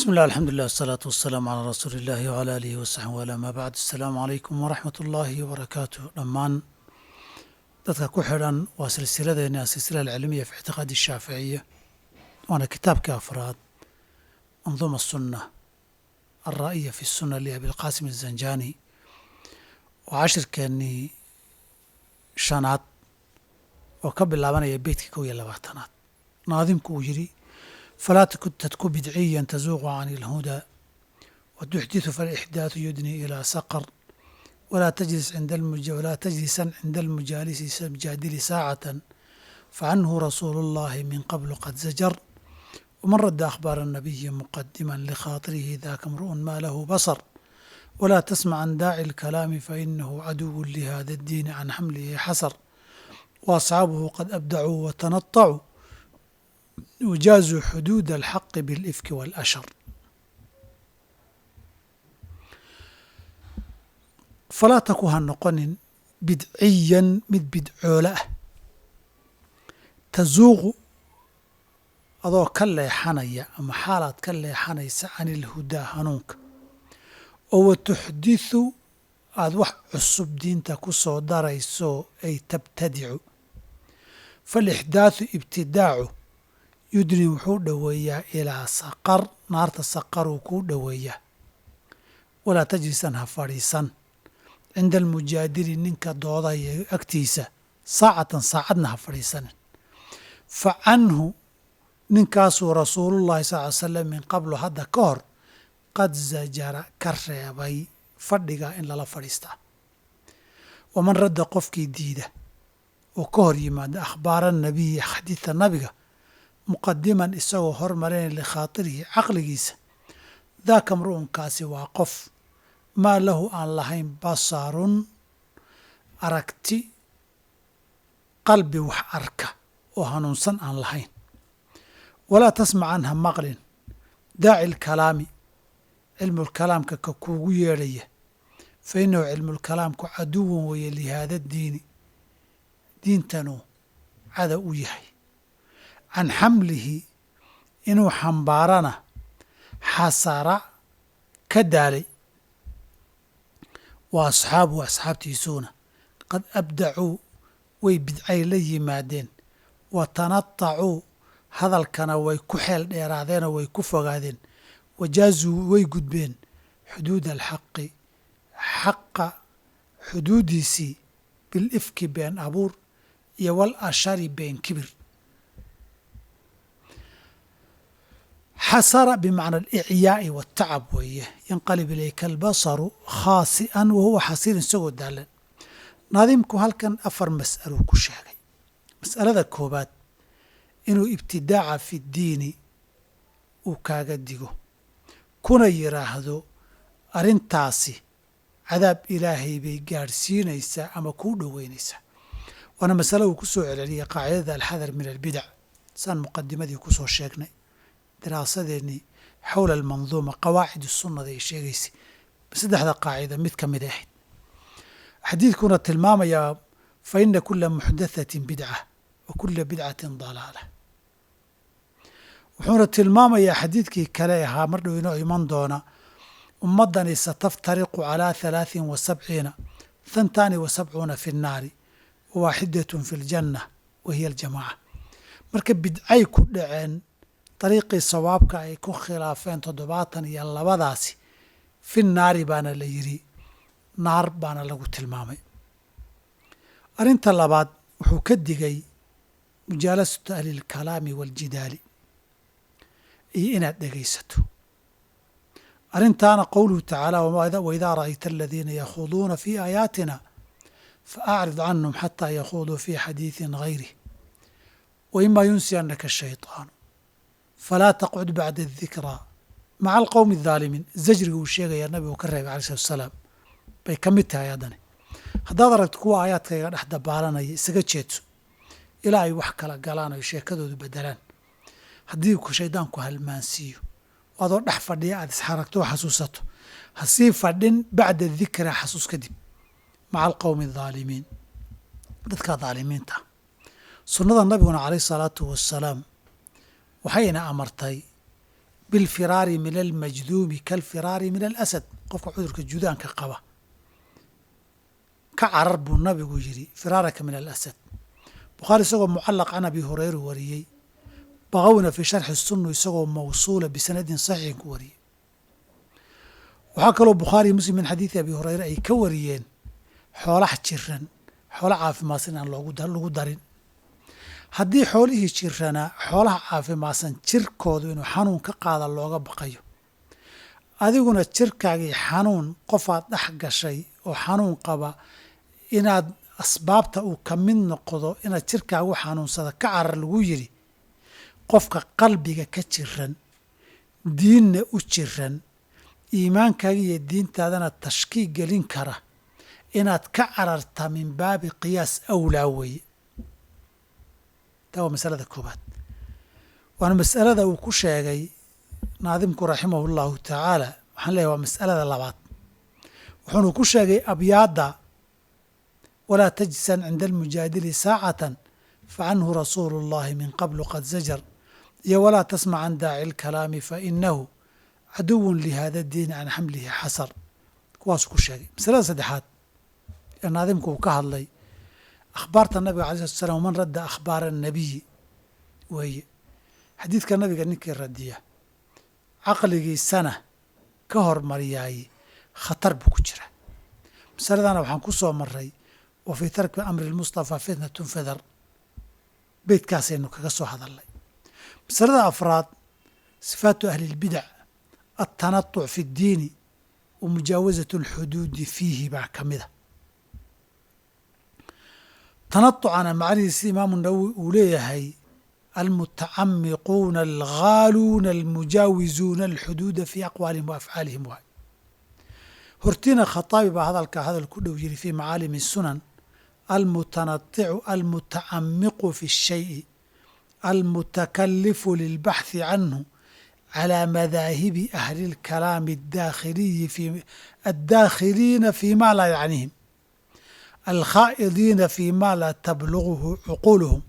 بسم الله الحمد لله والصلاة والسلام على رسول الله وعلى آله وصحبه ولا ما بعد السلام عليكم ورحمة الله وبركاته dhammaan dadka ku xidhan waa silsiladeena silsila alcilmiya fi ictiqaadi الshaaficiya waana kitaabkii afraad manduuma الsuna alraa'iya fi الsuna liabilqaasim الzanjani waa cashirkeennii shanaad oo ka bilaabanaya beytka kow iyo labaatanaad naadimku uu yidhi فلا تتك بدعيا تزوغ عن الهدى وتحدث فالإحداث يدني إلى سقر ولا تجلس عند المج ولا تجلسا عند المجالس المجادل ساعة فعنه رسول الله من قبل قد زجر ومن رد أخبار النبي مقدما لخاطره ذاك امرؤ ما له بصر ولا تسمع عن داعي الكلام فإنه عدو لهذا الدين عن حمله حسر وأصحابه قد أبدعوا وتنطعوا وجازوا xuduud الxaq bاlإfki wاlأshar falaa taku ha noqonin bidciyan mid bidcoole ah tasuuqu adoo ka leexanaya ama xaalaad ka leexanaysa can ilhudaa hanuunka oo wa tuxdiثu aad wax cusub diinta ku soo darayso ay tabtadicu faاlإxdaaثu ibtidaacu yudni wuxuu dhoweeyaa ilaa saqar naarta saqaruu kuu dhoweeyaa walaa tajlisan ha fadhiisan cinda almujaadili ninka doodaya agtiisa saacatan saacadna ha fadhiisanin fa canhu ninkaasuu rasuulullahi sal ly slam min qablu hadda ka hor qad zajara ka reebay fadhiga in lala fadhiistaa waman radda qofkii diida oo ka hor yimaada akhbaara nabiyi xadiidta nabiga muqadiman isagoo hormarinaya likhaatirihi caqligiisa daaka mru'unkaasi waa qof maa lahu aan lahayn basarun aragti qalbi wax arka oo hanuunsan aan lahayn walaa tasmacan ha maqlin daaci lkalaami cilmulkalaamka ka kuugu yeedhaya fa innahu cilmulkalaamku caduwan weeye lihaada diini diintanuu cada u yahay can xamlihi inuu xambaarana xasara ka daalay wa asxaabuhu asxaabtiisuuna qad abdacuu way bidcay la yimaadeen wa tanatacuu hadalkana way ku xeel dheeraadeenoo way ku fogaadeen wajaazuu way gudbeen xuduud alxaqi xaqa xuduudiisii bilifki been abuur iyo wal ashari been kibir xasara bimacna alicyaai waatacab weeye yanqalib ilayka albasaru khaasi'an wa huwa xasirin isagoo daalan naadimku halkan afar mas'aluu ku sheegay mas'alada koobaad inuu ibtidaaca fi ddiini uu kaaga digo kuna yidhaahdo arrintaasi cadaab ilaahay bay gaadhsiinaysaa ama kuu dhoweynaysaa waana masale uu ku soo celceliyay qaacidada alxadar min albidac saan muqadimadii ku soo sheegnay daraasadeennii xowla almanduuma qawaacid sunnada ay sheegaysay saddexda qaacida mid ka mid ahayd xadiidkuna tilmaamayaa fa ina kula muxdathatin bidca wa kula bidcatin dalaala wuxuuna tilmaamayaa xadiidkii kale ahaa mar dhow inoo iman doona ummaddani sataftariqu calaa halaaثin wa sabciina thantaani wa sabcuuna fi nnaari wa waaxidatun fi ljanna wa hiya aljamaaca marka bidcay ku dhaceen dariiqii sawaabka ay ku khilaafeen toddobaatan iyo labadaasi fi naari baana la yidhi naar baana lagu tilmaamay arrinta labaad wuxuu ka digay mujaalasatu ahli lkalaami waaljidaali iyo inaad dhegaysato arrintaana qowluhu tacaala waidaa ra'ayta aladiina yakhuduuna fii aayaatina faacrid canhum xataa yakhuduu fii xadiidin gayrih wa ima yunsiyanaka shayطaanu falaa taqcud bacda adikraa maca alqowmi adaalimiin zajriga uu sheegayaa nabigu ka reebay alai salatu asalaam bay ka mid tahay haddani haddaad aragto kuwa aayaadkayga dhex dabaalanaya isaga jeedso ilaa ay wax kala galaan oy sheekadoodu bedelaan haddii shaydaanku halmaansiiyo adoo dhex fadhiya aad isxaragto oo xasuusato ha sii fadhin bacda dikraa xasuus kadib maca alqowmi adaalimiin dadka daalimiinta sunnada nabiguna calayh salaatu wasalaam waxayna amartay bilfiraari min almajduumi kaalfiraari min alasad qofka cudurka judaanka qaba ka carar buu nabigu yidhi firaaraka min alasad bukhaari isagoo mucalaq can abi hureyra wariyey baqowna fii sharxi sunnu isagoo mawsuula bisanadin saxiixin ku wariyey waxaa kaloo bukhaariyo muslim min xadiidi abi hureyre ay ka wariyeen xoolaha jiran xoolo caafimaadsan aan loogu lagu darin haddii xoolihii jiranaa xoolaha caafimaadsan jirkoodu inuu xanuun ka qaada looga baqayo adiguna jirkaagii xanuun qofaad dhex gashay oo xanuun qaba inaad asbaabta uu ka mid noqdo inaad jirkaagu xanuunsada ka carar lagu yidhi qofka qalbiga ka jiran diinna u jiran iimaankaaga iyo diintaadana tashkiig gelin kara inaad ka cararta min baabi qiyaas awlaa weeye taa waa masalada koobaad waana mas'alada uu ku sheegay naadimku raximahu llahu tacaala waxaan leeyahy waa mas'alada labaad wuxuunu ku sheegay abyaadda walaa tajsan cinda almujaadili saacatan facanhu rasuulu اllahi min qablu qad zajar iyo walaa tasmac can daaci اlkalaami fainahu caduwun lihada diini can xamlihi xasar kuwaasuu ku sheegay masalada saddexaad ee naadimku uu ka hadlay akhbaarta nabiga alay slat slam man radda akhbaara annabiyi weeye xadiidka nabiga ninkii radiya caqligiisana ka hormariyaaye khatar buu ku jira masaladana waxaan ku soo maray wa fii tarki amri lmustafaa fitnatun fidar beytkaasaynu kaga soo hadalnay masalada afraad sifaatu ahli اlbidac altanatuc fi اddiini wa mujaawasat اlxuduudi fiihi baa ka mida tanatucana macnihiisi imaamu nawowi uu leeyahay almutacamiquuna alghaaluuna almujaawizuuna alxuduuda fii aqwaalihim wa afcaalihim waay hortiina khataabi baa hadalkaa hadal ku dhow yiri fii macaalimi sunan almutanaticu almutacamiqu fi اshayi almutakalifu lilbaxthi canhu calى madaahibi ahli اlkalaami adaakhiliyi addaakhiliina fi ma laa yacnihim alkhaa'idiina fi ma laa tabluguhu cuquuluhum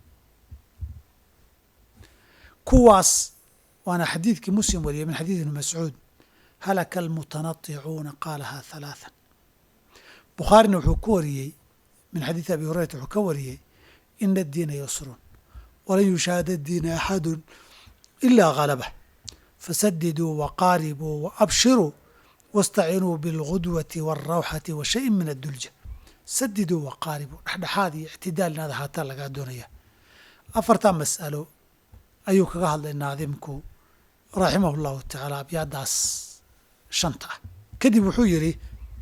kuwaas waana xadiidkii muslim wariyay min xadiid ibni mascuud halaka almutanaticuuna qaalaha halaathan bukhaarina wuxuu ku wariyey min xadiidi abi hurayrata wuxuu ka wariyey ina addiina yusrun walan yushaahada diina axadun ilaa galabah fasadiduu waqaaribuu waabshiruu waاstacinuu biاlgudwati wاlrawxati wa shayin min addulja sadiduu waqaaribuu dhexdhexaad iyo ictidaal inaad ahaataa lagaa doonaya afartaa mas'alo ayuu kaga hadlay naadimku raximah اllahu tacaala abyaadaas shanta ah kadib wuxuu yidhi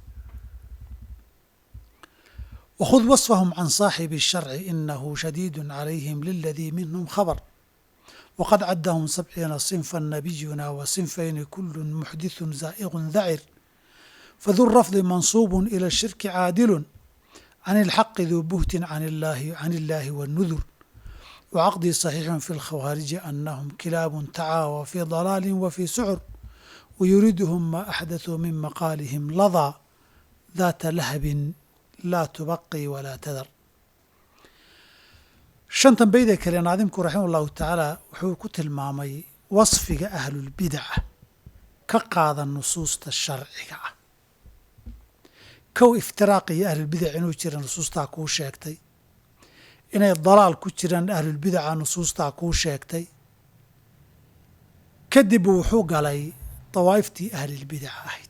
wkhud waصfahum can saaxibi الsharci inahu shadiid calayhim liladii minhm khabr wqad cadahum sabciina صinfa nabiyuna wa صinfayni kulu muxdiثu zaa'iqu dacir fadu rafdi mansuub ilى الshirki caadilu can اlxaqi duu buhtin can illahi wاnudur wcaqdii صaxiixu fi اlkhawaariji anahum kilaabu tacaawa fi ضalaali wa fi sucur wayuriiduhum ma axdaثuu min maqaalihim ladaa daata lahabin laa tubaqi walaa tadar shantan beyda kale naadimku raximah ullahu tacaala wuxuu ku tilmaamay wasfiga ahlulbidaca ka qaada nusuusta sharciga ah kow iftiraaq iyo ahlulbidac inuu jira nusuustaa kuu sheegtay inay dalaal ku jiraan ahlulbidaca nusuustaa kuu sheegtay kadib wuxuu galay dawaa'iftii ahlilbidaca ahayd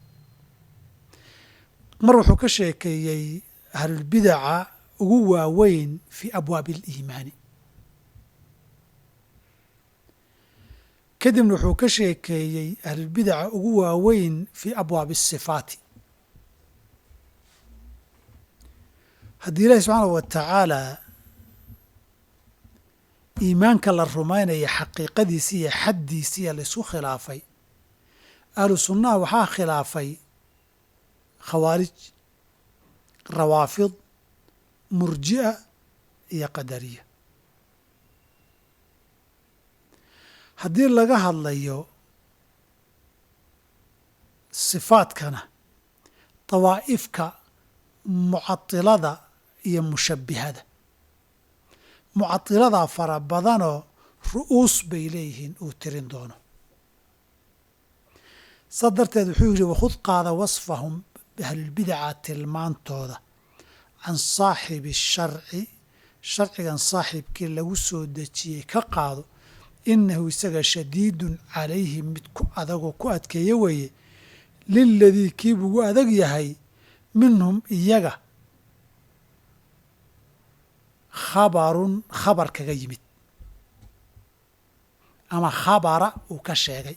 mar wuxuu ka sheekeeyey ahlulbidaca ugu waaweyn fii abwaabi aliimaani kadibna wuxuu ka sheekeeyey ahlulbidaca ugu waaweyn fii abwaabi asifaati haddii ilaahi subxaanahu wa tacaala iimaanka la rumaynaya xaqiiqadiisi iyo xaddiisiiya laysku khilaafay ahlu sunnaha waxaa khilaafay khawaarij rawaafid murji'a iyo qadariya haddii laga hadlayo sifaadkana dawaa'ifka mucatilada iyo mushabbihada mucatiladaa fara badanoo ru'uus bay leeyihiin uu tirin doono saa darteed wuxuu yidhi wakhud qaada wasfahum ahlulbidaca tilmaantooda can saaxibi sharci sharcigan saaxiibkii lagu soo dejiyey ka qaado inahu isaga shadiidun calayhi mid ku adagoo ku adkeeya weeye liladii kii bugu adag yahay minhum iyaga khabarun khabar kaga yimid ama khabara uu ka sheegay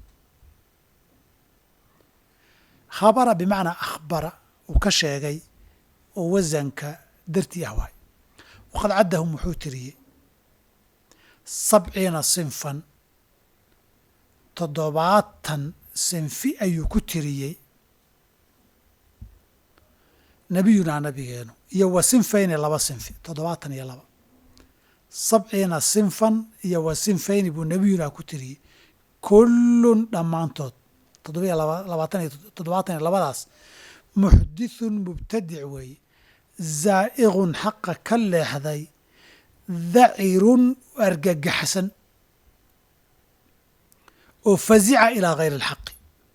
khabara bimacnaa akhbara uu ka sheegay oo wasanka dartii ah waay waqad caddahum wuxuu tiriyey sabciina sinfan toddobaatan sinfi ayuu ku tiriyey nabiyunaa nabigeenu iyo wa sinfayni laba sinfi toddobaatan iyo laba sabciina sinfan iyo wa sinfayni buu nabiyunaa ku tiriyey kullun dhammaantood toddobiyo labaatan iyo toddobaatan iyo labadaas muxdithun mubtadic weeye zaa'iqun xaqa ka leexday dacirun argagaxsan oo fazica ilaa gayri alxaqi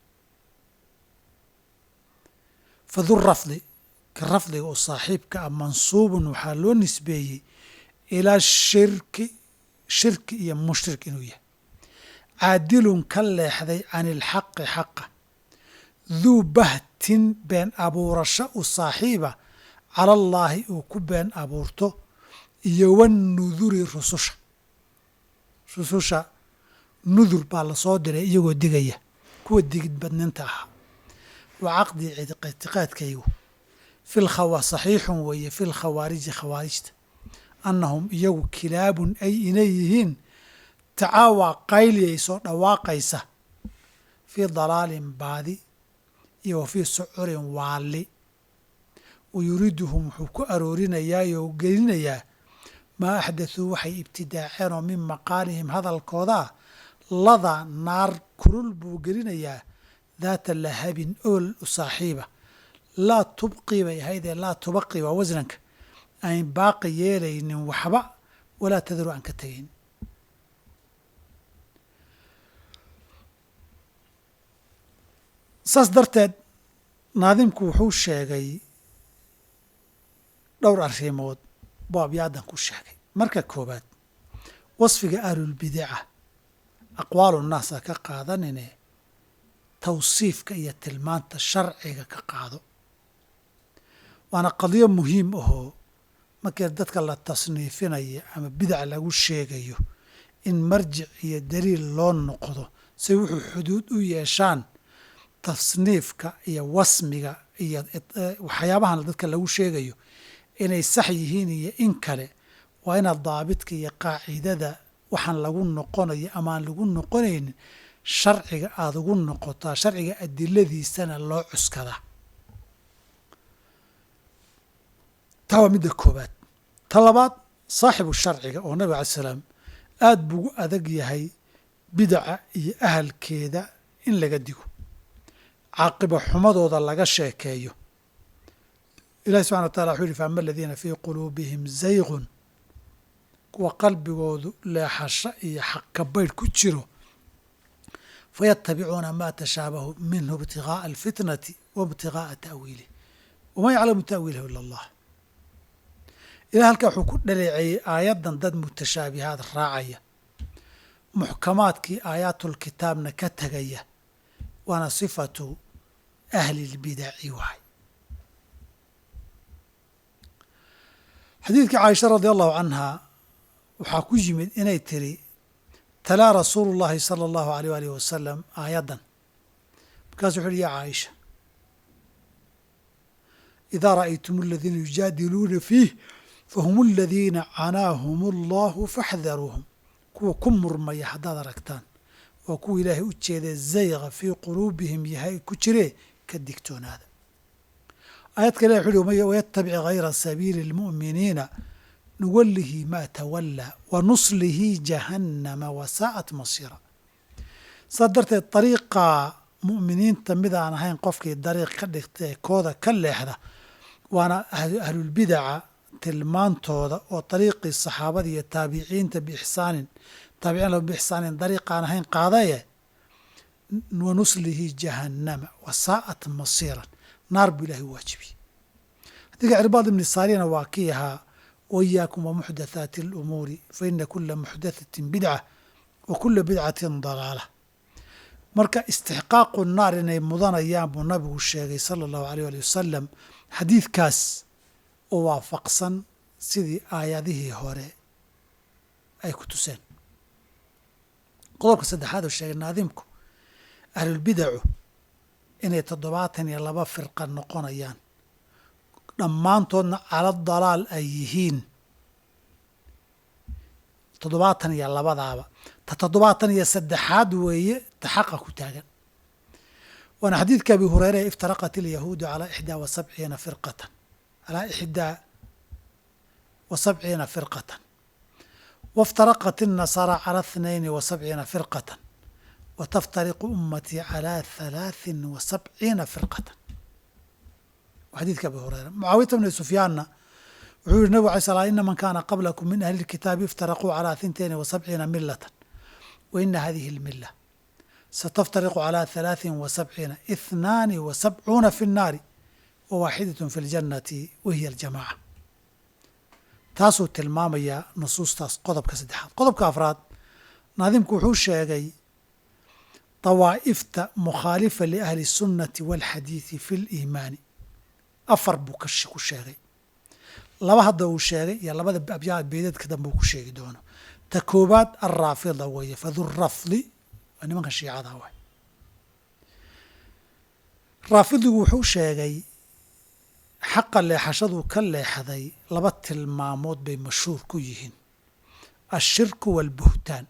fadu rafdi ka rafdiga oo saaxiibka ah mansuubun waxaa loo nisbeeyey ilaa shirki shirki iyo mushrik inuu yahay caadilun ka leexday can ilxaqi xaqa duu bahtin been abuurasho u saaxiiba cala allaahi uu ku been abuurto iyo wanuduri rususha rususha nudur baa lasoo diray iyagoo digaya kuwa digid badninta ahaa waa caqdi ictiqaadkaygu fi lkhawa saxiixun weeye fi lkhawaariji khawaarijta annahum iyagu kilaabun ay inay yihiin tacaawaa qayliyay soo dhawaaqaysa fii dalaalin baadi iyo wa fii sucurin waalli wa yuriiduhum wuxuu ku aroorinayaa oo gelinayaa maa axdathuu waxay ibtidaaceen oo min maqaalihim hadalkoodaa lada naar kulul buu gelinayaa daata lahabin ool u saaxiiba laa tubqii bay ahaydee laa tubaqi waa wasnanka ayn baaqi yeelaynin waxba walaa tadaru aan ka tegayn saas darteed naadimku wuxuu sheegay dhowr arrimood buu abyaadan ku sheegay marka koowaad wasfiga ahlulbidaca aqwaalu naasa ka qaadanine tawsiifka iyo tilmaanta sharciga ka qaado waana qadiyo muhiim ahoo markii dadka la tasniifinaya ama bidac lagu sheegayo in marjic iyo daliil loo noqdo si wuxuu xuduud u yeeshaan tasniifka iyo wasmiga iyo waxyaabahan dadka lagu sheegayo inay sax yihiin iyo in kale waa inaad daabidka iyo qaacidada waxaan lagu noqonayo amaan lagu noqonaynin sharciga aada ugu noqotaa sharciga adiladiisana loo cuskadaa taa waa midda koobaad ta labaad saaxibu sharciga oo nabig alai salaam aada buugu adag yahay bidaca iyo ahalkeeda in laga digo caaqiba xumadooda laga sheekeeyo ilahi subxana wa tacala wuxuu yihi faama aladiina fii quluubihim zaygun kuwa qalbigoodu leexasho iyo xaqkabaydh ku jiro fayatabicuuna ma tashaabahu minhu ibtigaaa alfitnati wa ibtigaaa ta'wiilih wamaa yaclamu ta'wiilahu ila allah ilah halkaa wuxuu ku dhaleeceeyey aayaddan dad mutashaabihaad raacaya muxkamaadkii aayaatulkitaabna ka tegaya waana sifatu ahli lbidaci waay xadiidkii caaisha radi allahu canha waxaa ku yimid inay tiri talaa rasuulu llahi sala allahu aleyh alih wasalam aayaddan markaasu wuxu uhi ya caaisha idaa ra'aytum aladiina yujaadiluuna fiih fahum aladiina canaahum allahu faxdaruuhum kuwa ku murmaya haddaad aragtaan waa kuwa ilaahay u jeedee zayqa fii quluubihim yahay ku jiree ka digtoonaada aayad kale wuxu uhi wayatabic hayra sabiili اlmu'miniina nuwalihi ma tawallaa wa nuslihi jahannama wasaa'at masiira saas darteed dariiqa mu'miniinta mid aan ahayn qofkii dariiq ka dhigta ee kooda ka leexda waana ahlulbidaca tilmaantooda oo dariiqii saxaabada iyo taabiciinta biixsaanin taabiciin lahu biixsaanin dariiq aan ahayn qaadaye wa nuslihi jahannama wa saa'at masiiran naar buu ilahay u waajibiyey xadiidka cirbaad ibni saariyana waa kii ahaa waiyaakum wamuxdathaati alumuuri fa ina kula muxdathatin bidca wa kula bidcatin dalaala marka istixqaaqu naar inay mudanayaan buu nabigu sheegay sala allahu aleyh ali wasalam xadiidkaas oo waafaqsan sidii aayadihii hore ay ku tuseen qodobka saddexaad oo sheegay naadimku ahlulbidacu inay toddobaatan iyo laba firqa noqonayaan dhammaantoodna cala dalaal ay yihiin toddobaatan iyo labadaaba ta toddobaatan iyo saddexaad weeye ta xaqa ku taagan waana xadiidka abi hureyre iftaraqat ilyahuudu calaa ixdaa wa sabciina firqatan calaa ixdaa wa sabciina firqatan waftaraqat الnasaara calى اثنaين وسبciina firqaة wتftariqu umatيi calى ثaلaaثin وسبciina firqaة xadiidka abi hureyra mucaawiyata bni sufyaanna wuxuu yihi nabig alay sl ina man kana qablakum min ahli اlkitaabi iftaraquu calى ثintaين وسبciina milata waina hadihi اlmila sataftariqu calى ثaلaaثin وسبciina اثnaani وسبcuuna fi الnaari wawaaxidaة fi اljannati wahiy اljamaca taasuu tilmaamayaa nusuustaas qodobka saddexaad qodobka afraad naadimku wuxuu sheegay dawaa'ifta mukhaalifa liahli sunnati waalxadiidi fi liimaani afar buu ku sheegay laba hadda uu sheegay iyo labada abyaa beedadka dambe uu ku sheegi doono ta koobaad alraafida weeye fadurafdi waa nimanka shiicada waay raafidigu wuxuu sheegay xaqa leexashaduu ka leexday laba tilmaamood bay mashhuur ku yihiin ashirku waalbuhtaan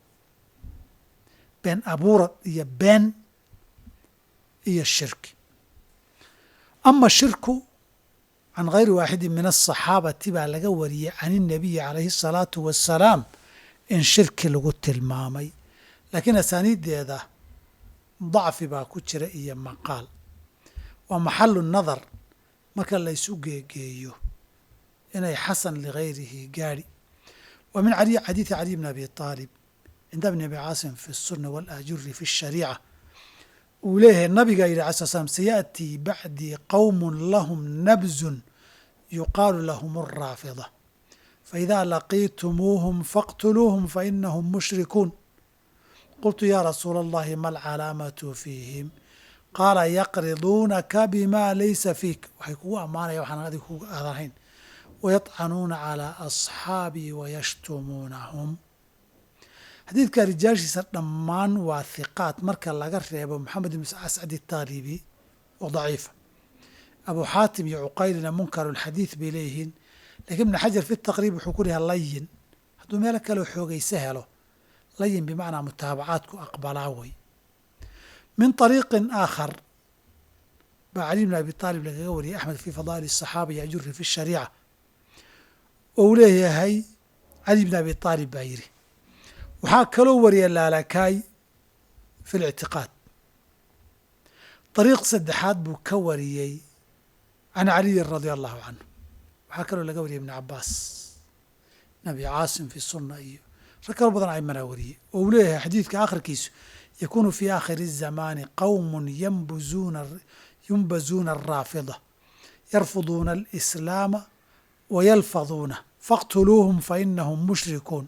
been abuurad iyo been iyo shirki ama shirku can gayri waaxidi min asaxaabati baa laga wariyey can inabiyi calayhi asalaatu wassalaam in shirki lagu tilmaamay laakiin asaaniiddeeda dacfi baa ku jira iyo maqaal waa maxalu nadar marka la ysu geegeeyo inay xasan ligayrihi gaadhi wa min cali xadiidi caliy bn abi aalib cinda bni abi caasim fi الsuna wاlaajuri fi الshariica uu leeyahay nabiga yidhi ala sl slam sayaأtii bacdii qowm lahum nabzun yuqaalu lahum الraafida faإida laqiitumuuhum faqtuluuhum fainahum mushrikuun qultu ya rasuula اllahi ma alcalaamatu fiihim qaala yaqriduunaka bima laysa fiik waxay kugu ammaanaya waxaan adig kuga aadahayn wayadcanuuna calaa asxaabii wayashtumuunahum xadiidka rijaashiisa dhammaan waa hiqaat marka laga reebo maxamed ibn ascad itaalibi oo daciifa abu xaatim iyo cuqaylina munkarulxadiid bay leeyihiin lakiin ibn xajar fi taqriib wuxuu ku leeyahay layin hadduu meelo kaleo xoogayse helo layin bimacnaa mutaabacaadku aqbalaa wey min طariiqin aakhar baa cali bn abi aalib lagaga wariyay axmed fi fadaa'il الصaxaaba yajuri fi الshariica oo uu leeyahay cali bn abi aalib baa yidhi waxaa kaloo wariya laalakaay fi اlictiqaad طariiq saddexaad buu ka wariyey can caliyin radia allahu canhu waxaa kaloo laga wariyay ibn cabaas nabi caasim fi suna iyo rag kaloo badan aymanaa wariyey oo uu leeyahay xadiidka akhirkiisu yakunu fi aakhiri الzamaani qowm ynbuzuuna yunbazuuna الraafida yarfuduuna اlإslaama wayalfaduuna faqtuluuhum fainahum mushrikuun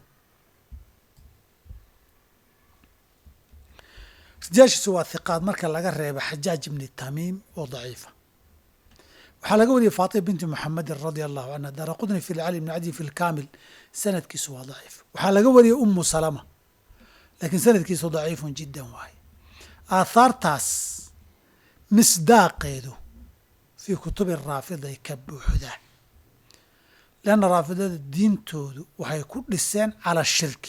rijaashiisu waa hiqaad marka laga reeba xajaaj ibni tamiim oo daciifa waxaa laga wariyay faatima binti muxamedin radia allahu canha daara qudni fi lcali bni cadi fi lkaamil sanadkiisu waa daciif waxaa laga wariyay umu salama laakiin sanadkiisu daciifun jiddan waaye aathaartaas misdaaqeedu fii kutubi raafiday ka buuxdaa leanna raafidada diintoodu waxay ku dhiseen cala shirki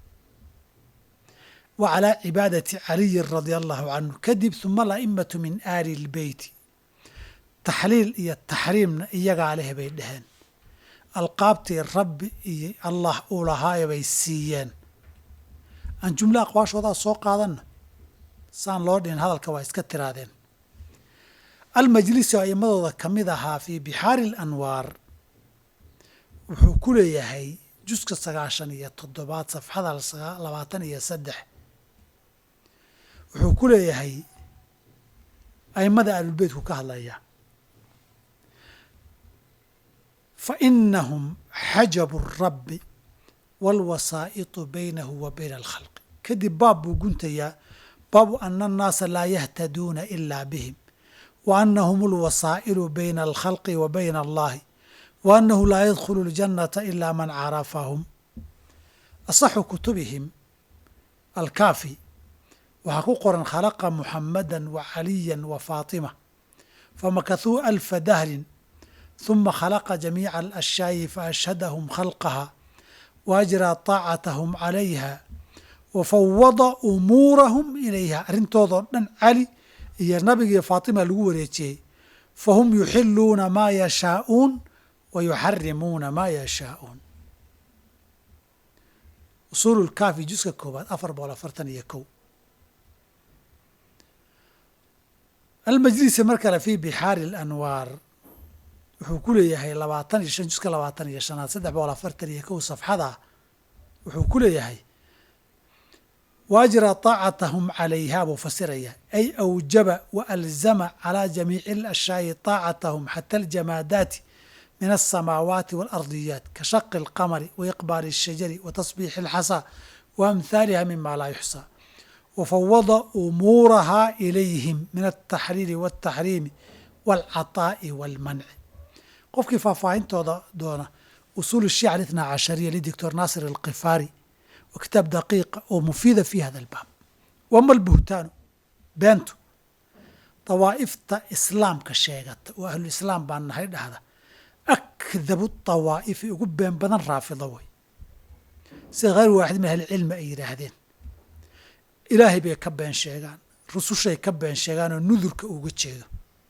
wa calaa cibaadati caliyin radia allahu canhu kadib huma ala'immatu min aali lbeyti taxliil iyo taxriimna iyagaa leh bay dheheen alqaabtii rabbi iyo allah uu lahaaye bay siiyeen aan jumla aqwaashoodaa soo qaadanna saan loo dhihin hadalka waa iska tiraadeen almajlisi oo a'imadooda ka mid ahaa fii bixaari alanwaar wuxuu ku leeyahay juska sagaashan iyo toddobaad safxada labaatan iyo saddex wuxuu ku leeyahay a'immada ahlulbeytku ka hadlaya fa inahum xajabu rabbi waalwasaa'itu baynahu wa bayna alkhalqi kadib baab buu guntayaa baabu ana annaasa laa yahtaduuna ilaa bihim wa anahum alwasaa'ilu bayna alkhalqi wa bayna allahi wa annahu laa yadkhulu اljannata ila man carafahum asaxu kutubihim alkaafi waxaa ku qoran khalaqa muxamada wa caliya wa faatima famakahuu alfa dahrin ثuma khalaqa jamiica alashyaai faashhadahum khalqaha wa ajraa طaacatahum calayha wa fawada umuurahum ilayha arrintoodoo dhan cali iyo nabigiiyo faatima lagu wareejiyey fahum yuxiluuna maa yashaa'uun wa yuxarimuuna maa yashaa'uun usuulu lkaafi juska koobaad afar boqol afartan iyo kow almajlisi mar kale fi bixaari alanwaar wuxuu ku leeyahay labaatan iyo shan juska labaatan iyo shanaad saddex boqol afartan iyo kow safxada wuxuu ku leeyahay wa ajraa طaacatahum calayha buu fasiraya ay awjaba wa alzama calى jamiici اlashyaai طaacatahum xata aljamaadaati min alsamaawaati waalardiyaat ka shaqi اlqamari wa iqbaali الshajari wa tasbiixi اlxasaa wa amhaaliha mima laa yuxsaa wa fawada umuuraha ilayhim min altaxliili wاltaxriimi wاlcaطaa'i wاlmanci qofkii faahfaahintooda doona usuul الshiica اlitna cashariya lidoctor naasir alkifaari wa kitaab daqiiqa oo mufiida fi hada albaab wama albuhtaanu beentu dawaa'ifta islaamka sheegata oo ahlulislaam baan nahay dhahda akdabu dawaa'ifi ugu been badan raafida way sida hayr waaxid min ahlicilmi ay yidhaahdeen ilaahay bay ka been sheegaan rusushay ka been sheegaan oo nudurka uga jeedo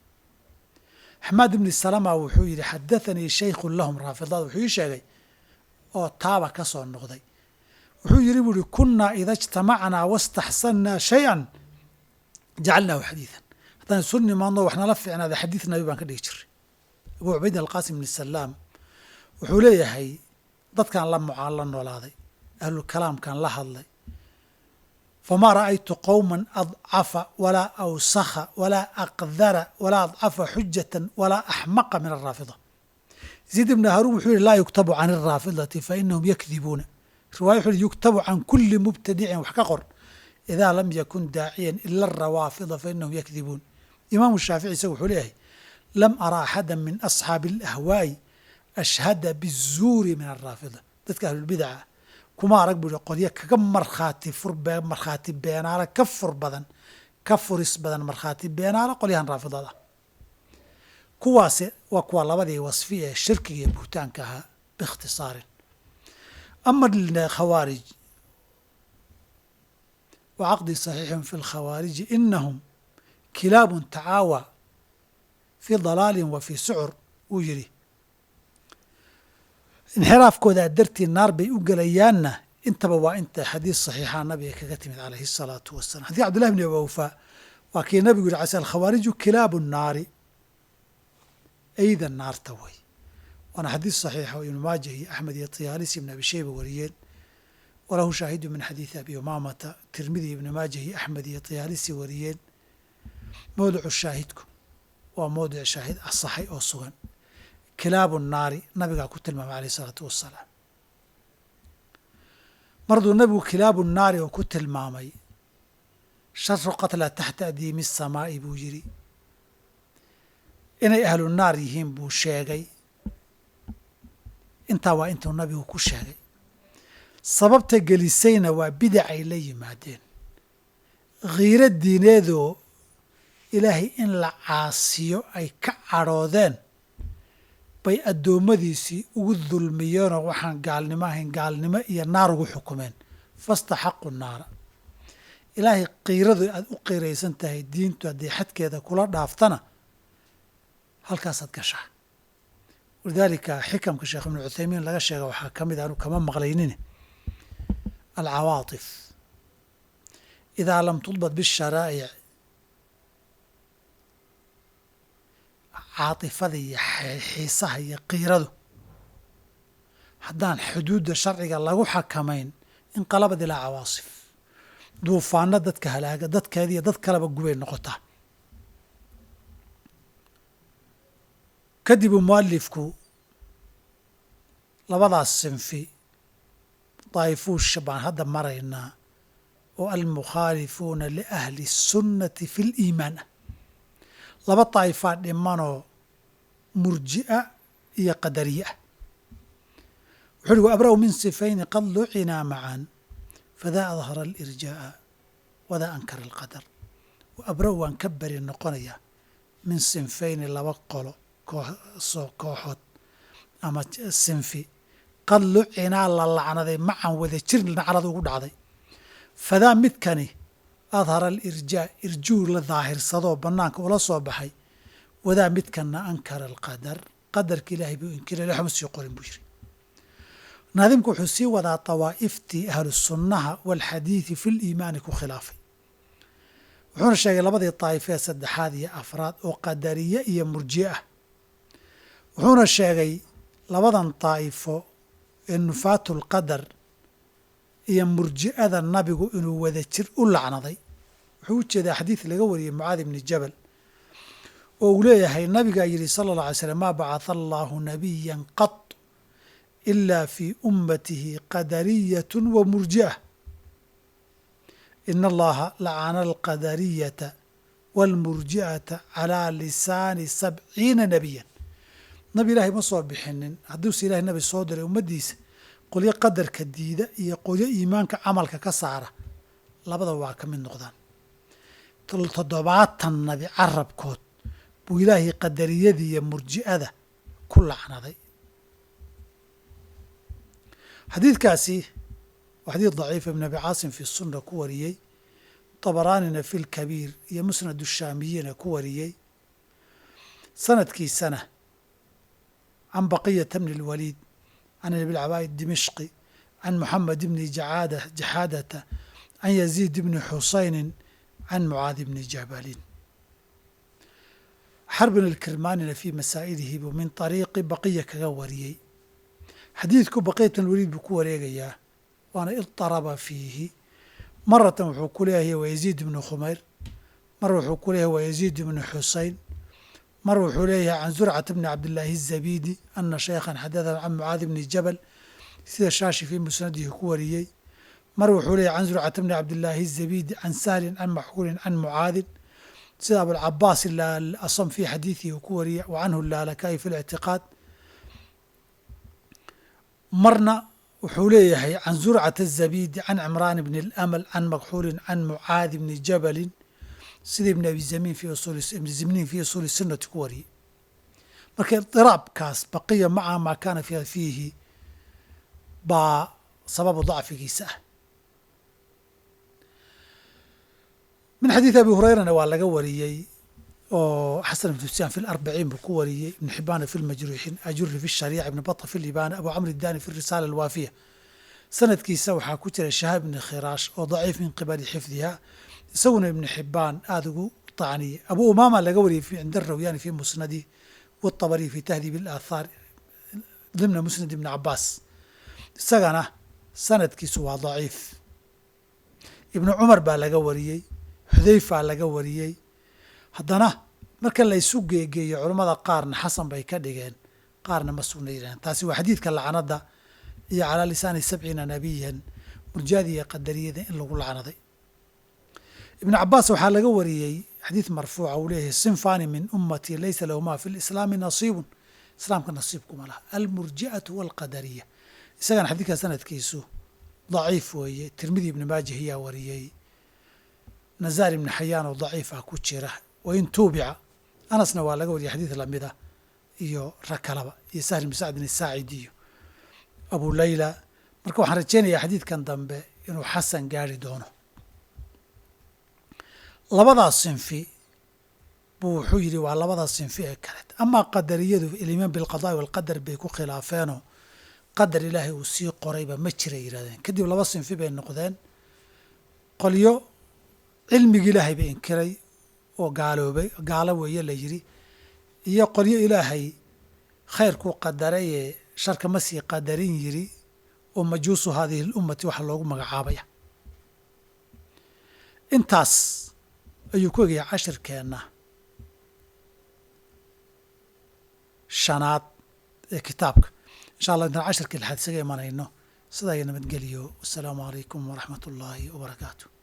axmaad ibni salama wuxuu yidhi xadathanii shaykhun lahum raafidada wuxuu ii sheegay oo taaba ka soo noqday wuxuu yidhi buu ihi kunnaa ida ijtamacnaa wastaxsannaa shay-an jacalnaahu xadiidan haddaan isu nimaadno wax nala fiicnaada xadiid nabi baan ka dhigi jiray abuu cubayd alqaasim ibni salaam wuxuu leeyahay dadkaan la mucaan la noolaaday ahlulkalaamkaan la hadlay famaa ra'aytu qowma adcafa walaa awsakha walaa aqdara walaa adcafa xujatan walaa axmaqa min alraafida zayd ibni haruun wuxuu yihi laa yuktabu can alraafidati fainahum yakdibuuna riwaya wuxu uhi yuktabu can kuli mubtadicin wax ka qor idaa lam yakun daaciyan ila arawaafida fainahum yakdibuun imaamu shaafici isagu wuxuu leeyahay lam ara axada min asxaabi alahwaa'i ashhada bizuuri min alraafida dadka ahlulbidaca kuma arag buu ihi qolyo kaga markhaati fur markhaati beenaala ka fur badan ka furis badan markhaati beenaala qolyahan raafidada kuwaasi waa kuwa labadii wasfi ee shirkiga iyo buhtaanka ahaa biikhtisaarin ama khawaarij wa caqdi saxiixun fi lkhawaariji inahum kilaabun tacaawa fii dalaalin wa fii sucur wuu yidhi inxiraafkoodaa dartii naar bay u gelayaanna intaba waa inta xadiis saxiixa nabiga kaga timid calayhi الsalaatu wasalam xadii cabdillahi bni awfa waa kii nabigu yihi cala alkhawaariju kilaabu naari ayda naarta way waana xadiis saxiixa oo ibnu maaja iyo axmed iyo tiyaalisi ibn abi sheyba wariyeen walahu shaahidu min xadiidi abi umaamata tirmidi ibni maaja iyo axmed iyo tiyaalisi wariyeen mowdicu shaahidku waa mowdic shaahid asaxay oo sugan kilaabu naari nabigaa ku tilmaamay alayh isalaatu wassalaam marduu nabigu kilaabu naari oo ku tilmaamay sharu qatla taxta adiimi asamaa'i buu yidhi inay ahlu naar yihiin buu sheegay intaa waa intuu nabigu ku sheegay sababta gelisayna waa bidac ay la yimaadeen khiiro diineedoo ilaahay in la caasiyo ay ka cadhoodeen bay addoommadiisii ugu dulmiyeenoo waxaan gaalnimo ahayn gaalnimo iyo naar ugu xukumeen fastaxaqu naara ilaahay qiiradu aad u qiiraysan tahay diintu haddii xadkeeda kula dhaaftana halkaasaad gashaa walidaalika xikamka sheekh ibnu cuthaymiin laga sheega waxaa ka mid a anu kama maqlaynin alcawaatif idaa lam tudbad bisharaa'ic caatifada iyo xiisaha iyo qiiradu haddaan xuduudda sharciga lagu xakamayn inqalabad ilaa cawaasif duufaano dadka halaaga dadkeediiyo dad kaleba gubay noqotaa kadib uu mualifku labadaas sinfi daa'ifuusha baan hadda maraynaa oo almukhaalifuuna liahli الsunnati fi اliimaan ah laba daa'ifaa dhimanoo murji'a iyo qadariye ah wuxu uhi waabra'u min sifayni qad lucinaa macan fadaa adhara alirjaa'a wadaa ankara alqadar waabra'u waan ka beri noqonayaa min sinfayni laba qolo kooxsoo kooxood ama sinfi qad lucinaa la lacnaday macan wada jir nacrada ugu dhacday fadaa midkani adhara alirjaa irjuu la daahirsadoo bannaanka ula soo baxay wadaa midkanna ankara alqadar qadarka ilaahay buu inkiray waxma sii qorin buu yiri naadimku wuxuu sii wadaa dawaa'iftii ahlu sunnaha waalxadiidi fi liimaani ku khilaafay wuxuuna sheegay labadii daa'ifee saddexaad iyo afraad oo qadariye iyo murjiye ah wuxuuna sheegay labadan daa'ifo ee nufaatu lqadar iyo murji'ada nabigu inuu wada jir u lacnaday wuxuu u jeedaa xadiid laga wariyey mucaadi bni jabal oo uu leeyahay nabigaa yidhi sala allah alay slam maa bacatha allaahu nabiyan qad ilaa fii ummatihi qadariyatu wa murji'ah ina allaha lacana alqadariyata waalmurji'ata calaa lisaani sabciina nebiyan nabi ilaahay ma soo bixinin hadduuse ilahay nabi soo diray ummaddiisa qolyo qadarka diida iyo qolyo iimaanka camalka ka saara labada waa ka mid noqdaan toddobaatan nabi carabkood buu ilaahay qadariyadii iyo murji'ada ku lacnaday xadiidkaasi waa xadiid daciifa ibn abi caasim fi sunna ku wariyey dabaraanina fi lkabiir iyo musnad shaamiyina ku wariyey sanadkiisana can baqiyata bni اlwaliid can abilcabaa'i dimishqi can muxamed bni jaxaadata can yaziid bni xusayni can mucaadi bni jabalin xarbin alkirmaanina fii masaa'ilihi buu min طariiqi baqiya kaga wariyey xadiidku baqiyatan waliid buu ku wareegayaa waana idaraba fiihi maratan wuxuu ku leeyahay waa yaziid ibnu khumayr mar wuxuu ku leeyahay waa yaziid ibnu xusayn mar wuxuu leeyahay can zurcata bni cabdillaahi الzabidi ana shaykhan xadaثa can mucaadi bni jabal sida shaashi fii musnadihi ku wariyey mar wuxuu leeyahay can zurcata bni cabdillaahi الzabidi can sahlin can maxkuulin can mucaadin sida abulcabaas asam fii xadiidihi uu ku wariyey wa canhu laalakayi fi اlictiqaad marna wuxuu leeyahay can zurcata الzabidi can cimraan bni اlamal can makxuulin can mucaadi bni jabalin sida ibn abi zamiin fi ibn zimniin fi usuuli sunnati ku wariyey marka idiraabkaas baqiya maca maa kaana fiihi baa sababu dacfigiisa ah min xadiidi abi hurayrana waa laga wariyey oo xasan ibn sufyaan fi larbaciin buu ku wariyey ibn xibaana fi lmajruuxiin ajuri fi shariica ibn bata fi libaana abu camr idani fi risaala alwaafiya sanadkiisa waxaa ku jira shahaab ibni khiraash oo daciif min qibali xifdiha isaguna ibnu xibaan aada ugu tacniyey abu umaama laga wariyey cinda rawyaani fi musnadi watabari fi tahdiib alaathaar dimna musnad ibni cabaas isagana sanadkiisu waa daciif ibnu cumar baa laga wariyey xudayfaa laga wariyey haddana marka la isu geegeeyo culammada qaarna xasan bay ka dhigeen qaarna ma sugna yidhahdeen taasi waa xadiidka lacnada iyo calaa lisaani sabciina nabiyan murjaadi iyo qadariyada in lagu lacnaday ibnu cabaas waxaa laga wariyey xadiid marfuuca uu leeyahay sinfani min ummatii laysa lahumaa fi lislaami nasiibun islaamka nasiibkuma laha almurji'atu walqadariya isagana xadiidka sanadkiisu daciif weeye tirmidi ibni maajah ayaa wariyey nazaar ibni xayaan oo daciif ah ku jira wain tuubica anasna waa laga wariyay xadiid lamida iyo rag kalaba iyo sahl ibni sacdin isaacidi iyo abu layla marka waxaan rajeynayaa xadiidkan dambe inuu xasan gaari doono labadaas sinfi buu wuxuu yidhi waa labadaas sinfi ee kaleet amaa qadariyadu ilimaan bilqadaai walqadar bay ku khilaafeenoo qadar ilaahay uu sii qorayba ma jira yidhahdeen kadib laba sinfi bay noqdeen qolyo cilmigi ilaahay ba inkiray oo gaaloobay gaalo weeye la yidhi iyo qolyo ilaahay khayrkuu qadarayee sharka ma sii qadarin yidhi oo majuusu haadihi lummati waxa loogu magacaabaya intaas ayuu ku egaya cashirkeenna shanaad ee kitaabka insha allah intaan cashirkii lixaad isaga imanayno sidaa iyo nabadgeliyo wasalaamu calaykum waraxmat ullaahi wabarakaatu